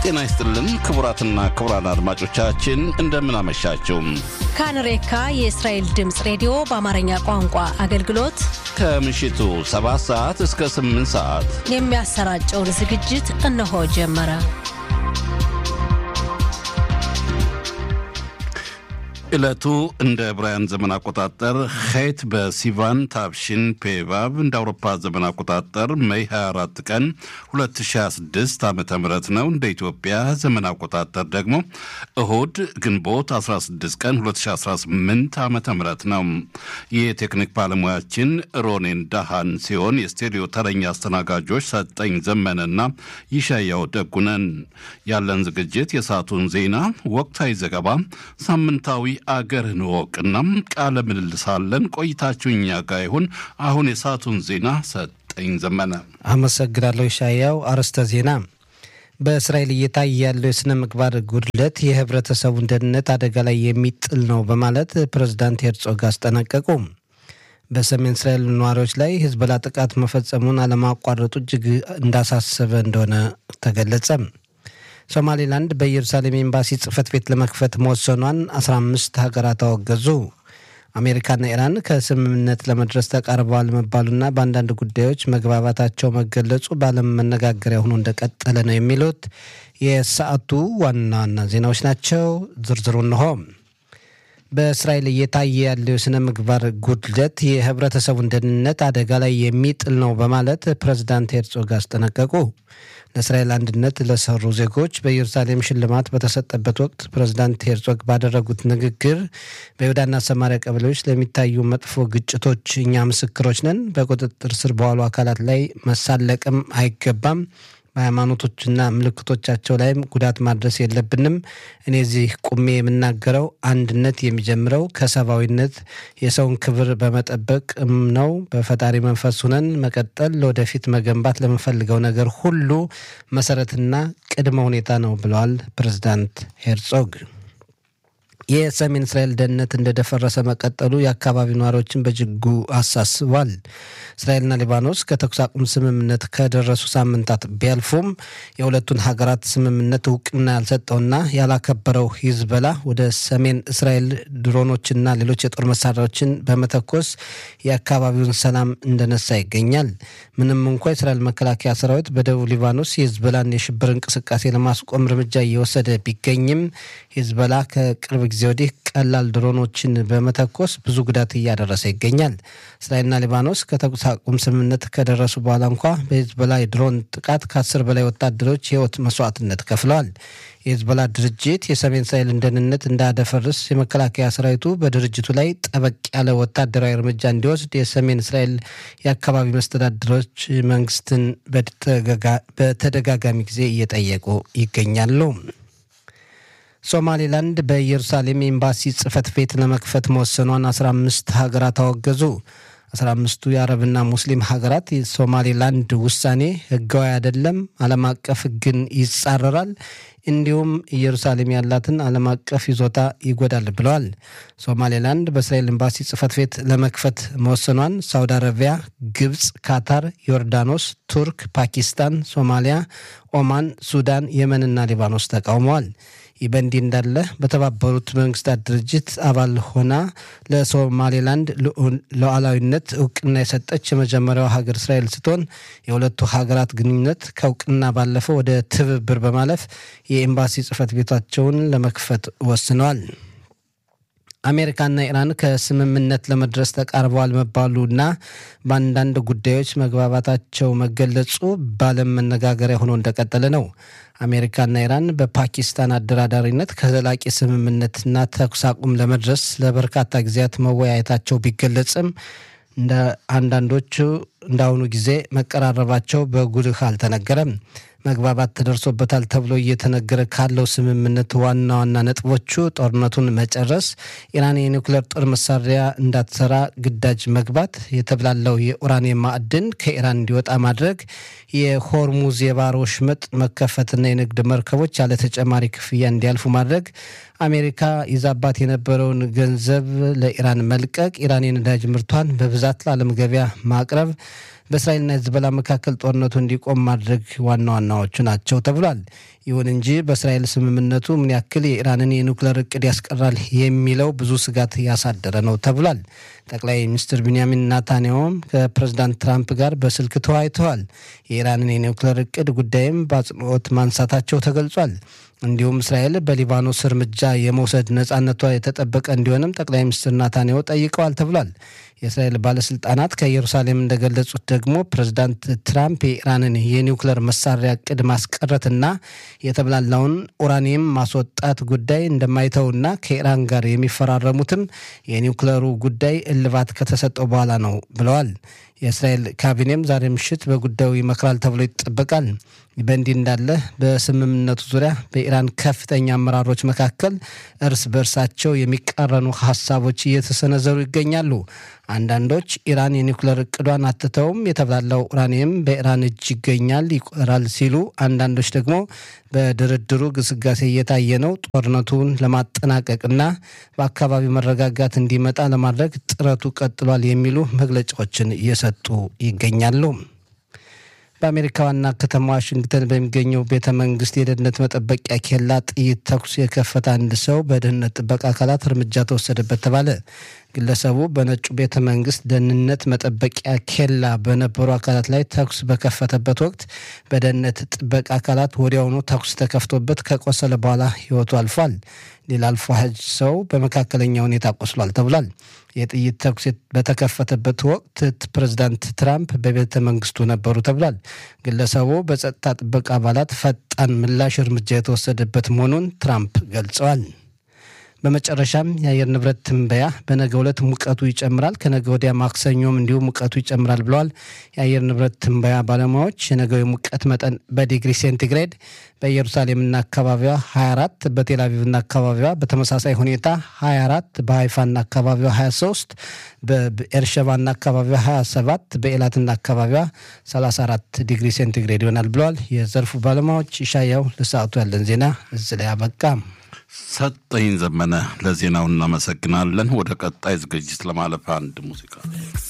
ጤና ይስጥልን ክቡራትና ክቡራን አድማጮቻችን እንደምን አመሻችሁ። ካንሬካ የእስራኤል ድምፅ ሬዲዮ በአማርኛ ቋንቋ አገልግሎት ከምሽቱ 7 ሰዓት እስከ 8 ሰዓት የሚያሰራጨውን ዝግጅት እነሆ ጀመረ። ዕለቱ እንደ ዕብራውያን ዘመን አቆጣጠር ሄት በሲቫን ታብሽን ፔቫብ እንደ አውሮፓ ዘመን አቆጣጠር ሜይ 24 ቀን 2026 ዓ ም ነው። እንደ ኢትዮጵያ ዘመን አቆጣጠር ደግሞ እሁድ ግንቦት 16 ቀን 2018 ዓ ም ነው። የቴክኒክ ባለሙያችን ሮኔን ዳሃን ሲሆን የስቱዲዮ ተረኛ አስተናጋጆች ሰጠኝ ዘመነና ይሻያው ደጉነን። ያለን ዝግጅት የሰዓቱን ዜና፣ ወቅታዊ ዘገባ፣ ሳምንታዊ አገርህን እወቅና ቃለ ምልልሳለን። ቆይታችሁ እኛ ጋር ይሁን። አሁን የሰዓቱን ዜና ሰጠኝ ዘመነ። አመሰግናለሁ ሻያው። አርዕስተ ዜና በእስራኤል እየታየ ያለው የሥነ ምግባር ጉድለት የህብረተሰቡን ደህንነት አደጋ ላይ የሚጥል ነው በማለት ፕሬዝዳንት ሄርጾግ አስጠነቀቁ። በሰሜን እስራኤል ነዋሪዎች ላይ ሂዝቦላ ጥቃት መፈጸሙን አለማቋረጡ እጅግ እንዳሳሰበ እንደሆነ ተገለጸ። ሶማሌላንድ በኢየሩሳሌም ኤምባሲ ጽህፈት ቤት ለመክፈት መወሰኗን 15 ሀገራት አወገዙ። አሜሪካና ኢራን ከስምምነት ለመድረስ ተቃርበዋል መባሉና በአንዳንድ ጉዳዮች መግባባታቸው መገለጹ በዓለም መነጋገሪያ ሆኖ እንደቀጠለ ነው የሚሉት የሰዓቱ ዋና ዋና ዜናዎች ናቸው። ዝርዝሩ እንሆ። በእስራኤል እየታየ ያለው የሥነ ምግባር ጉድለት የህብረተሰቡን ደህንነት አደጋ ላይ የሚጥል ነው በማለት ፕሬዝዳንት ሄርጾግ አስጠነቀቁ። ለእስራኤል አንድነት ለሰሩ ዜጎች በኢየሩሳሌም ሽልማት በተሰጠበት ወቅት ፕሬዝዳንት ሄርጾግ ባደረጉት ንግግር በይሁዳና ሰማሪያ ቀበሌዎች ለሚታዩ መጥፎ ግጭቶች እኛ ምስክሮች ነን። በቁጥጥር ስር በዋሉ አካላት ላይ መሳለቅም አይገባም። በሃይማኖቶችና ምልክቶቻቸው ላይም ጉዳት ማድረስ የለብንም። እኔ እዚህ ቁሜ የምናገረው አንድነት የሚጀምረው ከሰብአዊነት የሰውን ክብር በመጠበቅም ነው። በፈጣሪ መንፈስ ሁነን መቀጠል ለወደፊት መገንባት ለምንፈልገው ነገር ሁሉ መሰረትና ቅድመ ሁኔታ ነው ብለዋል ፕሬዝዳንት ሄርጾግ። የሰሜን እስራኤል ደህንነት እንደደፈረሰ መቀጠሉ የአካባቢው ነዋሪዎችን በእጅጉ አሳስቧል። እስራኤልና ሊባኖስ ከተኩስ አቁም ስምምነት ከደረሱ ሳምንታት ቢያልፉም የሁለቱን ሀገራት ስምምነት እውቅና ያልሰጠውና ያላከበረው ሂዝበላ ወደ ሰሜን እስራኤል ድሮኖችና ሌሎች የጦር መሳሪያዎችን በመተኮስ የአካባቢውን ሰላም እንደነሳ ይገኛል። ምንም እንኳ የእስራኤል መከላከያ ሰራዊት በደቡብ ሊባኖስ የሂዝበላን የሽብር እንቅስቃሴ ለማስቆም እርምጃ እየወሰደ ቢገኝም ሂዝበላ ከቅርብ ጊዜ ወዲህ ቀላል ድሮኖችን በመተኮስ ብዙ ጉዳት እያደረሰ ይገኛል። እስራኤልና ሊባኖስ ከተኩስ አቁም ስምምነት ከደረሱ በኋላ እንኳ በሂዝቦላ የድሮን ጥቃት ከአስር በላይ ወታደሮች የህይወት መስዋዕትነት ከፍለዋል። የሂዝቦላ ድርጅት የሰሜን እስራኤልን ደህንነት እንዳያደፈርስ የመከላከያ ሰራዊቱ በድርጅቱ ላይ ጠበቅ ያለ ወታደራዊ እርምጃ እንዲወስድ የሰሜን እስራኤል የአካባቢ መስተዳድሮች መንግስትን በተደጋጋሚ ጊዜ እየጠየቁ ይገኛሉ። ሶማሌላንድ በኢየሩሳሌም ኤምባሲ ጽህፈት ቤት ለመክፈት መወሰኗን 15 ሀገራት አወገዙ። 15ቱ የአረብና ሙስሊም ሀገራት የሶማሌላንድ ውሳኔ ህጋዊ አይደለም፣ ዓለም አቀፍ ህግን ይጻረራል፣ እንዲሁም ኢየሩሳሌም ያላትን ዓለም አቀፍ ይዞታ ይጎዳል ብለዋል። ሶማሌላንድ በእስራኤል ኤምባሲ ጽህፈት ቤት ለመክፈት መወሰኗን ሳውዲ አረቢያ፣ ግብፅ፣ ካታር፣ ዮርዳኖስ፣ ቱርክ፣ ፓኪስታን፣ ሶማሊያ፣ ኦማን፣ ሱዳን፣ የመንና ሊባኖስ ተቃውመዋል። ይህ በእንዲህ እንዳለ በተባበሩት መንግስታት ድርጅት አባል ሆና ለሶማሌላንድ ሉዓላዊነት እውቅና የሰጠች የመጀመሪያው ሀገር እስራኤል ስትሆን የሁለቱ ሀገራት ግንኙነት ከእውቅና ባለፈው ወደ ትብብር በማለፍ የኤምባሲ ጽህፈት ቤታቸውን ለመክፈት ወስነዋል። አሜሪካና ኢራን ከስምምነት ለመድረስ ተቃርበዋል መባሉና በአንዳንድ ጉዳዮች መግባባታቸው መገለጹ በዓለም መነጋገሪያ ሆኖ እንደቀጠለ ነው። አሜሪካና ኢራን በፓኪስታን አደራዳሪነት ከዘላቂ ስምምነትና ተኩስ አቁም ለመድረስ ለበርካታ ጊዜያት መወያየታቸው ቢገለጽም እንደ አንዳንዶቹ እንዳሁኑ ጊዜ መቀራረባቸው በጉልህ አልተነገረም። መግባባት ተደርሶበታል ተብሎ እየተነገረ ካለው ስምምነት ዋና ዋና ነጥቦቹ ጦርነቱን መጨረስ፣ ኢራን የኒውክሌር ጦር መሳሪያ እንዳትሰራ ግዳጅ መግባት፣ የተብላለው የኡራኒየም ማዕድን ከኢራን እንዲወጣ ማድረግ፣ የሆርሙዝ የባህር ወሽመጥ መከፈትና የንግድ መርከቦች ያለ ተጨማሪ ክፍያ እንዲያልፉ ማድረግ፣ አሜሪካ ይዛባት የነበረውን ገንዘብ ለኢራን መልቀቅ፣ ኢራን የነዳጅ ምርቷን በብዛት ለዓለም ገበያ ማቅረብ በእስራኤልና ሂዝቦላ መካከል ጦርነቱ እንዲቆም ማድረግ ዋና ዋናዎቹ ናቸው ተብሏል። ይሁን እንጂ በእስራኤል ስምምነቱ ምን ያክል የኢራንን የኒውክሌር እቅድ ያስቀራል የሚለው ብዙ ስጋት ያሳደረ ነው ተብሏል። ጠቅላይ ሚኒስትር ቢንያሚን ናታንያሁም ከፕሬዝዳንት ትራምፕ ጋር በስልክ ተወያይተዋል። የኢራንን የኒውክሌር እቅድ ጉዳይም በአጽንኦት ማንሳታቸው ተገልጿል። እንዲሁም እስራኤል በሊባኖስ እርምጃ የመውሰድ ነጻነቷ የተጠበቀ እንዲሆንም ጠቅላይ ሚኒስትር ናታንያሁ ጠይቀዋል ተብሏል። የእስራኤል ባለስልጣናት ከኢየሩሳሌም እንደገለጹት ደግሞ ፕሬዝዳንት ትራምፕ የኢራንን የኒውክሌር መሳሪያ እቅድ ማስቀረትና የተብላላውን ኡራኒየም ማስወጣት ጉዳይ እንደማይተውና ከኢራን ጋር የሚፈራረሙትም የኒውክሌሩ ጉዳይ እልባት ከተሰጠው በኋላ ነው ብለዋል። የእስራኤል ካቢኔም ዛሬ ምሽት በጉዳዩ ይመክራል ተብሎ ይጠበቃል። በእንዲህ እንዳለ በስምምነቱ ዙሪያ በኢራን ከፍተኛ አመራሮች መካከል እርስ በእርሳቸው የሚቃረኑ ሀሳቦች እየተሰነዘሩ ይገኛሉ። አንዳንዶች ኢራን የኒውክሌር እቅዷን አትተውም፣ የተብላላው ኡራኒየም በኢራን እጅ ይገኛል ይቆራል ሲሉ፣ አንዳንዶች ደግሞ በድርድሩ ግስጋሴ እየታየ ነው፣ ጦርነቱን ለማጠናቀቅና በአካባቢው መረጋጋት እንዲመጣ ለማድረግ ጥረቱ ቀጥሏል የሚሉ መግለጫዎችን እየሰጡ ይገኛሉ። በአሜሪካ ዋና ከተማ ዋሽንግተን በሚገኘው ቤተ መንግስት የደህንነት መጠበቂያ ኬላ ጥይት ተኩስ የከፈተ አንድ ሰው በደህንነት ጥበቃ አካላት እርምጃ ተወሰደበት ተባለ። ግለሰቡ በነጩ ቤተ መንግስት ደህንነት መጠበቂያ ኬላ በነበሩ አካላት ላይ ተኩስ በከፈተበት ወቅት በደህንነት ጥበቃ አካላት ወዲያውኑ ተኩስ ተከፍቶበት ከቆሰለ በኋላ ህይወቱ አልፏል። ሌላ አልፎ ሀጅ ሰው በመካከለኛ ሁኔታ ቆስሏል ተብሏል። የጥይት ተኩስ በተከፈተበት ወቅት ፕሬዚዳንት ትራምፕ በቤተ መንግስቱ ነበሩ ተብሏል። ግለሰቡ በጸጥታ ጥበቃ አባላት ፈጣን ምላሽ እርምጃ የተወሰደበት መሆኑን ትራምፕ ገልጸዋል። በመጨረሻም የአየር ንብረት ትንበያ በነገ ዕለት ሙቀቱ ይጨምራል፣ ከነገ ወዲያ ማክሰኞም እንዲሁም ሙቀቱ ይጨምራል ብለዋል። የአየር ንብረት ትንበያ ባለሙያዎች የነገው የሙቀት መጠን በዲግሪ ሴንቲግሬድ በኢየሩሳሌምና አካባቢዋ 24፣ በቴልአቪቭና አካባቢዋ በተመሳሳይ ሁኔታ 24፣ በሀይፋና አካባቢዋ 23፣ በኤርሸባና አካባቢዋ 27፣ በኤላትና አካባቢዋ 34 ዲግሪ ሴንቲግሬድ ይሆናል ብለዋል የዘርፉ ባለሙያዎች። ይሻያው ለሰዓቱ ያለን ዜና እዚህ ላይ አበቃ። ሰጠኝ ዘመነ ለዜናው እናመሰግናለን። ወደ ቀጣይ ዝግጅት ለማለፍ አንድ ሙዚቃ